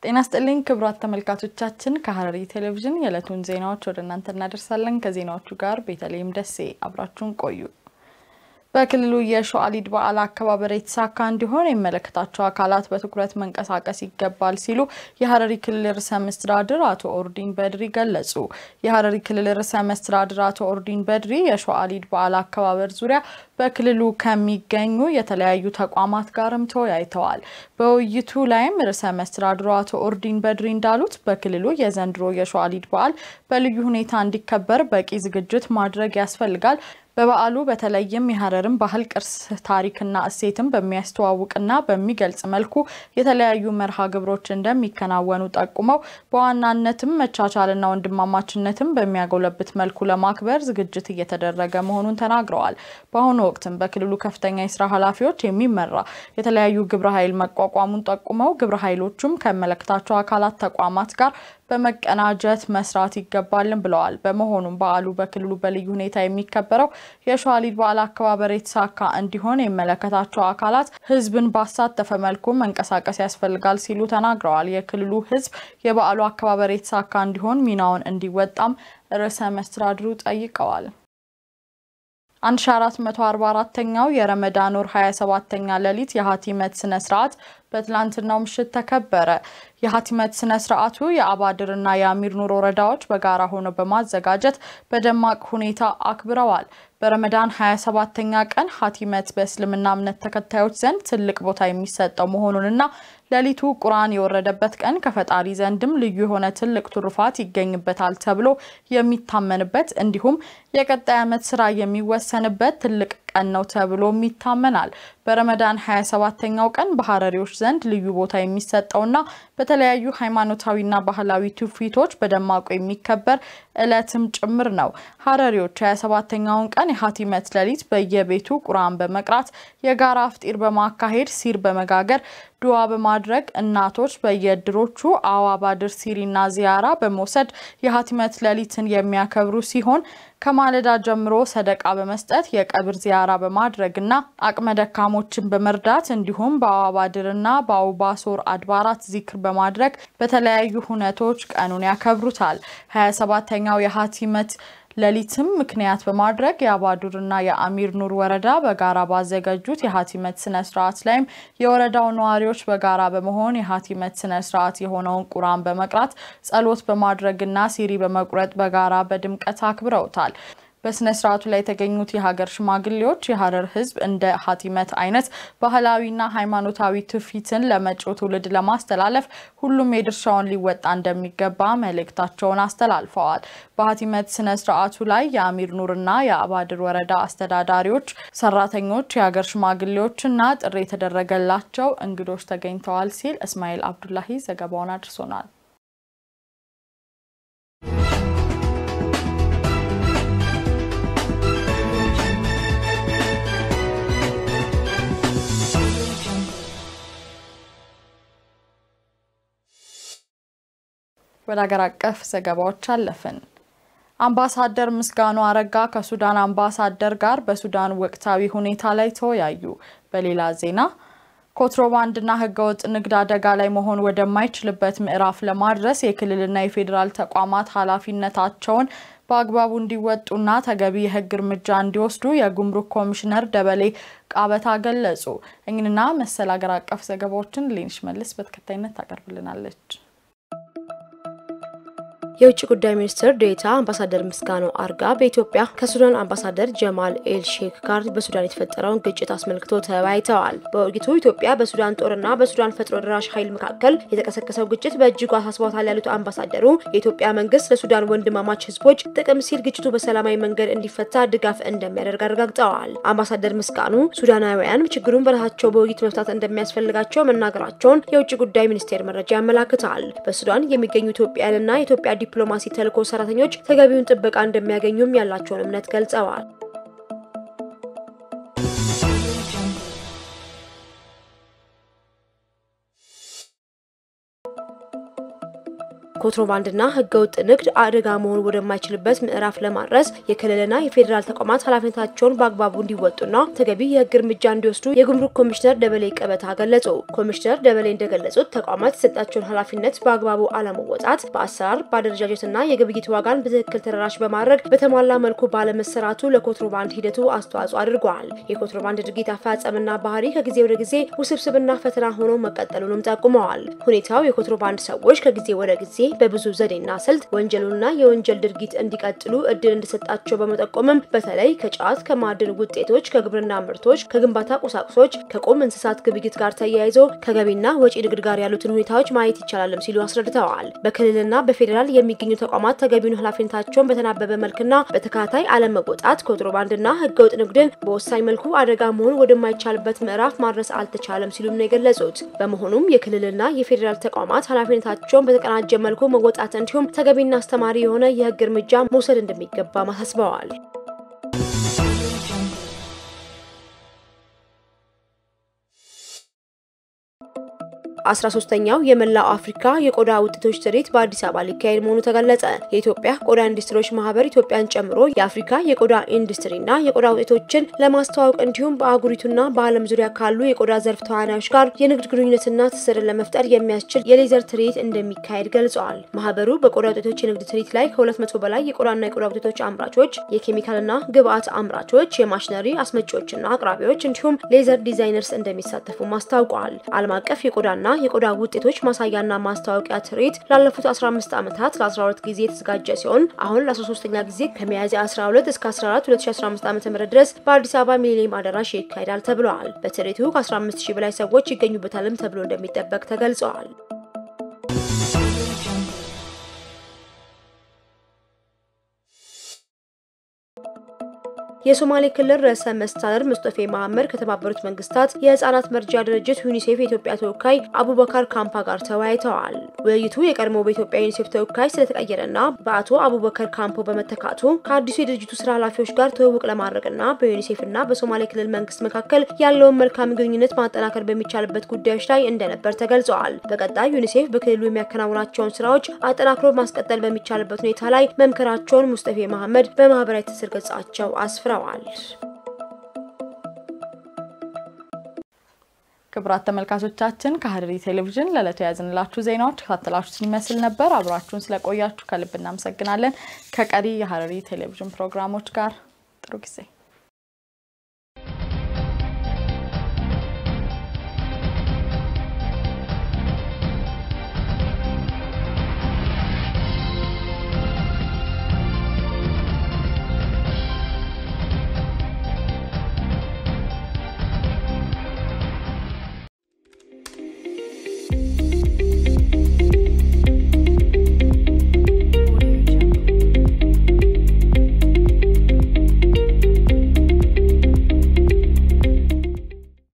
ጤና ስጥልኝ ክቡራት ተመልካቾቻችን፣ ከሐረሪ ቴሌቪዥን የዕለቱን ዜናዎች ወደ እናንተ እናደርሳለን። ከዜናዎቹ ጋር ቤተልሔም ደሴ አብራችሁን ቆዩ። በክልሉ የሸዋሊድ በዓል አከባበር የተሳካ እንዲሆን የሚመለከታቸው አካላት በትኩረት መንቀሳቀስ ይገባል ሲሉ የሐረሪ ክልል ርዕሰ መስተዳድር አቶ ኦርዲን በድሪ ገለጹ። የሐረሪ ክልል ርዕሰ መስተዳድር አቶ ኦርዲን በድሪ የሸዋሊድ በዓል አከባበር ዙሪያ በክልሉ ከሚገኙ የተለያዩ ተቋማት ጋርም ተወያይተዋል። በውይይቱ ላይም ርዕሰ መስተዳድሩ አቶ ኦርዲን በድሪ እንዳሉት በክልሉ የዘንድሮ የሸዋሊድ በዓል በልዩ ሁኔታ እንዲከበር በቂ ዝግጅት ማድረግ ያስፈልጋል። በበዓሉ በተለይም የሐረርን ባህል ቅርስ ታሪክና እሴትን በሚያስተዋውቅና በሚገልጽ መልኩ የተለያዩ መርሃ ግብሮች እንደሚከናወኑ ጠቁመው በዋናነትም መቻቻልና ወንድማማችነትን በሚያጎለብት መልኩ ለማክበር ዝግጅት እየተደረገ መሆኑን ተናግረዋል። በአሁኑ ወቅትም በክልሉ ከፍተኛ የስራ ኃላፊዎች የሚመራ የተለያዩ ግብረ ኃይል መቋቋሙን ጠቁመው ግብረ ኃይሎቹም ከመለከታቸው አካላት ተቋማት ጋር በመቀናጀት መስራት ይገባልን ብለዋል። በመሆኑም በዓሉ በክልሉ በልዩ ሁኔታ የሚከበረው የሸዋሊድ በዓል አከባበር የተሳካ እንዲሆን የሚመለከታቸው አካላት ሕዝብን ባሳተፈ መልኩ መንቀሳቀስ ያስፈልጋል ሲሉ ተናግረዋል። የክልሉ ሕዝብ የበዓሉ አከባበር የተሳካ እንዲሆን ሚናውን እንዲወጣም ርዕሰ መስተዳድሩ ጠይቀዋል። 1444ኛው የረመዳን ወር 27ኛ ሌሊት የሀቲመት ስነ ስርዓት በትላንትናው ምሽት ተከበረ። የሀቲመት ስነ ስርዓቱ የአባድርና የአሚር ኑር ወረዳዎች በጋራ ሆነው በማዘጋጀት በደማቅ ሁኔታ አክብረዋል። በረመዳን 27ኛ ቀን ሀቲመት በእስልምና እምነት ተከታዮች ዘንድ ትልቅ ቦታ የሚሰጠው መሆኑንና ሌሊቱ ቁርአን የወረደበት ቀን ከፈጣሪ ዘንድም ልዩ የሆነ ትልቅ ትሩፋት ይገኝበታል ተብሎ የሚታመንበት እንዲሁም የቀጣይ ዓመት ስራ የሚወሰንበት ትልቅ ቀን ነው ተብሎም ይታመናል። በረመዳን 27ኛው ቀን በሐረሪዎች ዘንድ ልዩ ቦታ የሚሰጠውና በተለያዩ ሃይማኖታዊና ባህላዊ ትውፊቶች በደማቁ የሚከበር ዕለትም ጭምር ነው። ሐረሪዎች 27ኛውን ቀን የሀቲመት ሌሊት በየቤቱ ቁርአን በመቅራት የጋራ አፍጢር በማካሄድ ሲር በመጋገር ዱዓ በማድረግ እናቶች በየእድሮቹ አዋባድር ሲሪና ዚያራ በመውሰድ የሀቲመት ሌሊትን የሚያከብሩ ሲሆን ከማለዳ ጀምሮ ሰደቃ በመስጠት የቀብር ዚያራ በማድረግና አቅመ ደካሞችን በመርዳት እንዲሁም በአዋባድርና በአውባሶር አድባራት ዚክር በማድረግ በተለያዩ ሁነቶች ቀኑን ያከብሩታል። 27ተኛው የሀቲመት ሌሊትም ምክንያት በማድረግ የአባዱርና የአሚር ኑር ወረዳ በጋራ ባዘጋጁት የሀቲመት ስነ ስርዓት ላይም የወረዳው ነዋሪዎች በጋራ በመሆን የሀቲመት ስነ ስርዓት የሆነውን ቁርአን በመቅራት ጸሎት በማድረግና ሲሪ በመቁረጥ በጋራ በድምቀት አክብረውታል። በስነ ስርዓቱ ላይ የተገኙት የሀገር ሽማግሌዎች የሐረር ሕዝብ እንደ ሀቲመት አይነት ባህላዊና ሃይማኖታዊ ትውፊትን ለመጪው ትውልድ ለማስተላለፍ ሁሉም የድርሻውን ሊወጣ እንደሚገባ መልእክታቸውን አስተላልፈዋል። በሀቲመት ስነ ስርዓቱ ላይ የአሚር ኑርና የአባድር ወረዳ አስተዳዳሪዎች፣ ሰራተኞች፣ የሀገር ሽማግሌዎችና ጥሪ የተደረገላቸው እንግዶች ተገኝተዋል ሲል እስማኤል አብዱላሂ ዘገባውን አድርሶናል። ወደ ሀገር አቀፍ ዘገባዎች አለፍን። አምባሳደር ምስጋኑ አረጋ ከሱዳን አምባሳደር ጋር በሱዳን ወቅታዊ ሁኔታ ላይ ተወያዩ። በሌላ ዜና ኮንትሮባንድና ሕገወጥ ንግድ አደጋ ላይ መሆን ወደማይችልበት ምዕራፍ ለማድረስ የክልልና የፌዴራል ተቋማት ኃላፊነታቸውን በአግባቡ እንዲወጡና ተገቢ የሕግ እርምጃ እንዲወስዱ የጉምሩክ ኮሚሽነር ደበሌ ቃበታ ገለጹ። እኝንና መሰል ሀገር አቀፍ ዘገባዎችን ሌንሽ መልስ በተከታይነት ታቀርብልናለች። የውጭ ጉዳይ ሚኒስትር ዴኤታ አምባሳደር ምስጋኑ አርጋ በኢትዮጵያ ከሱዳን አምባሳደር ጀማል ኤል ሼክ ጋር በሱዳን የተፈጠረውን ግጭት አስመልክቶ ተወያይተዋል። በውይይቱ ኢትዮጵያ በሱዳን ጦርና በሱዳን ፈጥኖ ደራሽ ኃይል መካከል የተቀሰቀሰው ግጭት በእጅጉ አሳስቧታል ያሉት አምባሳደሩ የኢትዮጵያ መንግስት ለሱዳን ወንድማማች ህዝቦች ጥቅም ሲል ግጭቱ በሰላማዊ መንገድ እንዲፈታ ድጋፍ እንደሚያደርግ አረጋግጠዋል። አምባሳደር ምስጋኑ ሱዳናውያን ችግሩን በራሳቸው በውይይት መፍታት እንደሚያስፈልጋቸው መናገራቸውን የውጭ ጉዳይ ሚኒስቴር መረጃ ያመላክታል። በሱዳን የሚገኙ ኢትዮጵያውያንና የኢትዮጵያ ዲፕሎማሲ ተልዕኮ ሰራተኞች ተገቢውን ጥበቃ እንደሚያገኙም ያላቸውን እምነት ገልጸዋል። ኮንትሮባንድና ህገወጥ ንግድ አደጋ መሆኑ ወደማይችልበት ምዕራፍ ለማድረስ የክልልና የፌዴራል ተቋማት ኃላፊነታቸውን በአግባቡ እንዲወጡና ተገቢ የህግ እርምጃ እንዲወስዱ የጉምሩክ ኮሚሽነር ደበሌ ቀበታ ገለጹ። ኮሚሽነር ደበሌ እንደገለጹት ተቋማት የሰጣቸውን ኃላፊነት በአግባቡ አለመወጣት በአሰራር በአደረጃጀትና የግብይት ዋጋን በትክክል ተደራሽ በማድረግ በተሟላ መልኩ ባለመሰራቱ ለኮንትሮባንድ ሂደቱ አስተዋጽኦ አድርገዋል። የኮንትሮባንድ ድርጊት አፈጻጸምና ባህሪ ከጊዜ ወደ ጊዜ ውስብስብና ፈተና ሆኖ መቀጠሉንም ጠቁመዋል። ሁኔታው የኮንትሮባንድ ሰዎች ከጊዜ ወደ ጊዜ በብዙ ዘዴና ስልት ወንጀሉና የወንጀል ድርጊት እንዲቀጥሉ እድል እንደሰጣቸው በመጠቆምም በተለይ ከጫት፣ ከማዕድን ውጤቶች፣ ከግብርና ምርቶች፣ ከግንባታ ቁሳቁሶች፣ ከቁም እንስሳት ግብይት ጋር ተያይዞ ከገቢና ወጪ ንግድ ጋር ያሉትን ሁኔታዎች ማየት ይቻላልም ሲሉ አስረድተዋል። በክልልና በፌዴራል የሚገኙ ተቋማት ተገቢውን ኃላፊነታቸውን በተናበበ መልክና በተከታታይ አለመወጣት ኮንትሮባንድና ህገወጥ ንግድን በወሳኝ መልኩ አደጋ መሆን ወደማይቻልበት ምዕራፍ ማድረስ አልተቻለም ሲሉም ነው የገለጹት። በመሆኑም የክልልና የፌዴራል ተቋማት ኃላፊነታቸውን በተቀናጀ መልኩ መወጣት እንዲሁም ተገቢና አስተማሪ የሆነ የህግ እርምጃ መውሰድ እንደሚገባ አሳስበዋል። አስራ ሶስተኛው የመላው አፍሪካ የቆዳ ውጤቶች ትርኢት በአዲስ አበባ ሊካሄድ መሆኑ ተገለጸ። የኢትዮጵያ ቆዳ ኢንዱስትሪዎች ማህበር ኢትዮጵያን ጨምሮ የአፍሪካ የቆዳ ኢንዱስትሪና የቆዳ ውጤቶችን ለማስተዋወቅ እንዲሁም በአህጉሪቱና በዓለም ዙሪያ ካሉ የቆዳ ዘርፍ ተዋናዮች ጋር የንግድ ግንኙነትና ትስስርን ለመፍጠር የሚያስችል የሌዘር ትርኢት እንደሚካሄድ ገልጸዋል። ማህበሩ በቆዳ ውጤቶች የንግድ ትርኢት ላይ ከሁለት መቶ በላይ የቆዳና የቆዳ ውጤቶች አምራቾች፣ የኬሚካልና ግብአት አምራቾች፣ የማሽነሪ አስመጪዎችና አቅራቢዎች እንዲሁም ሌዘር ዲዛይነርስ እንደሚሳተፉም አስታውቀዋል። ዓለም አቀፍ የቆዳና የቆዳ ውጤቶች ማሳያና ማስታወቂያ ትርኢት ላለፉት 15 ዓመታት ለ12 ጊዜ የተዘጋጀ ሲሆን አሁን ለ13ኛ ጊዜ ከሚያዝያ 12 እስከ 14 2015 ዓ.ም ድረስ በአዲስ አበባ ሚሊኒየም አዳራሽ ይካሄዳል ተብለዋል። በትርኢቱ ከ15 ሺህ በላይ ሰዎች ይገኙበታልም ተብሎ እንደሚጠበቅ ተገልጸዋል። የሶማሌ ክልል ርዕሰ መስተዳድር ሙስጠፌ መሐመድ ከተባበሩት መንግስታት የህጻናት መርጃ ድርጅት ዩኒሴፍ የኢትዮጵያ ተወካይ አቡበከር ካምፓ ጋር ተወያይተዋል። ውይይቱ የቀድሞ በኢትዮጵያ ዩኒሴፍ ተወካይ ስለተቀየረና በአቶ አቡበከር ካምፖ በመተካቱ ከአዲሱ የድርጅቱ ስራ ኃላፊዎች ጋር ትውውቅ ለማድረግና በዩኒሴፍና በሶማሌ ክልል መንግስት መካከል ያለውን መልካም ግንኙነት ማጠናከር በሚቻልበት ጉዳዮች ላይ እንደነበር ተገልጸዋል። በቀጣይ ዩኒሴፍ በክልሉ የሚያከናውናቸውን ስራዎች አጠናክሮ ማስቀጠል በሚቻልበት ሁኔታ ላይ መምከራቸውን ሙስጠፌ መሐመድ በማህበራዊ ትስስር ገጻቸው አስፍረዋል ተናግረዋል። ክቡራት ተመልካቾቻችን ከሐረሪ ቴሌቪዥን ለዕለቱ የያዝንላችሁ ዜናዎች ተከታተላችሁትን ይመስል ነበር። አብራችሁን ስለቆያችሁ ከልብ እናመሰግናለን። ከቀሪ የሐረሪ ቴሌቪዥን ፕሮግራሞች ጋር ጥሩ ጊዜ